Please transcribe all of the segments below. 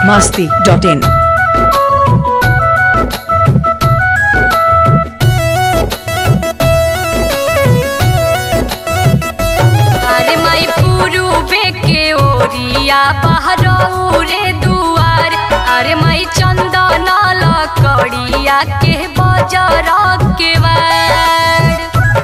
masti.in. अरे माई पुरुबे के ओरिया बहरऊ रे दुआर अरे माई चंदन लकड़िया के बजर के वार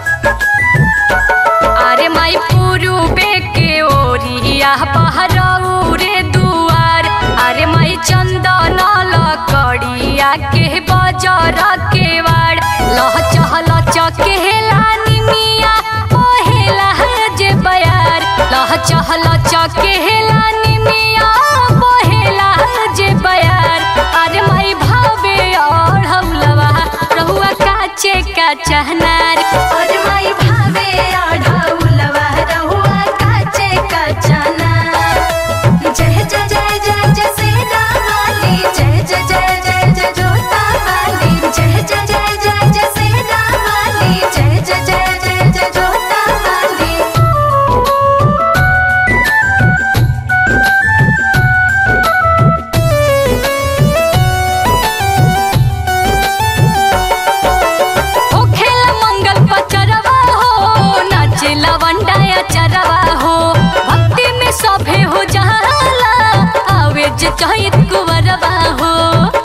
अरे माई पुरुबे के ओरिया बहरऊ रे दुआर अरे माई चंदन लकड़िया के बजर के वार लह चहल चकेला निमिया पहेला जे बयार लह चहल चकेला निमिया पहेला जे बयार अरे माई भावे और हौलवा रहुआ काचे का चहनार और माई भावे आढ़ौलवा रहुआ काचे कचना जय जय जय जय जय सेना वाली जय जय जय जय जय जोता वाली जय जय जय जय जय सेना वाली जय जय जय जय जय जोता वाली ओ खेला मंगल पचरवा हो नाचे लवंडाया चरवा हो भक्ति में सभे हो जाला आवे जे चहित कुंवरवा हो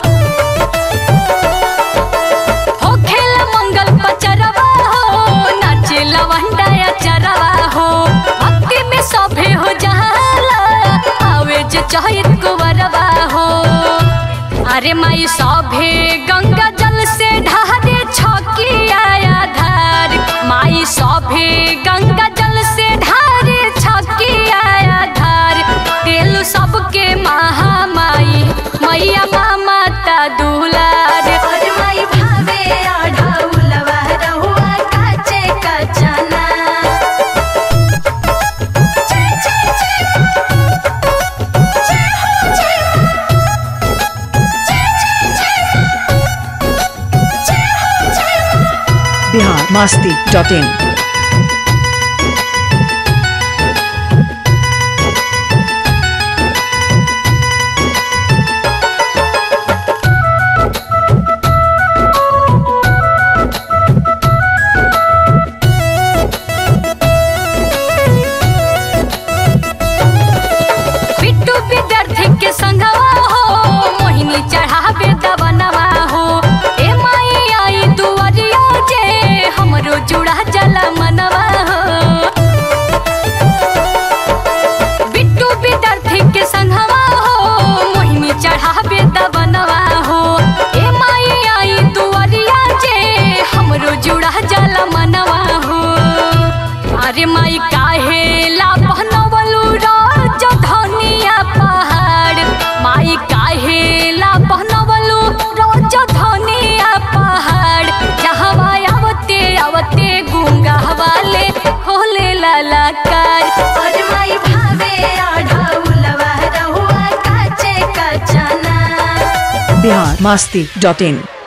हो खेला मंगल पचरवा हो नाचे लवंडाया चरवा हो भक्ति में सभे हो जाला आवे जे चहित कुंवरवा हो अरे माई सभे गंगा जल से ढारे छकिया धार माई सभे गंगा जल से ढारे छकिया धार तेल सबके महामाई मैया माता दुलार और माई भावे आढ़ौलवा रहुआ काचे कचना जय जय जय जय हो जय जय जय जय जय हो जय Bihar masti.in. बिट्टू विद्यार्थी के संगवा हो मोहिनी चढ़ावे दवनवा हो ए माई आई दुआरिया जे हमरो जुड़ा जला मनवा हो बिट्टू विद्यार्थी के संगवा हो मोहिनी चढ़ावे दवनवा हो ए माई आई दुआरिया जे हमरो जुड़ा जला मनवा हो अरे माई काहे ला पहनवलू राज धनिया पहाड़ माई काहे ला पहनवलू राज धनिया पहाड़ जहाँ आवते आवते गुंगा वाले होले लालाकार और माई भावे आढ़ौलवा रहुआ काचे कचना Bihar masti.in.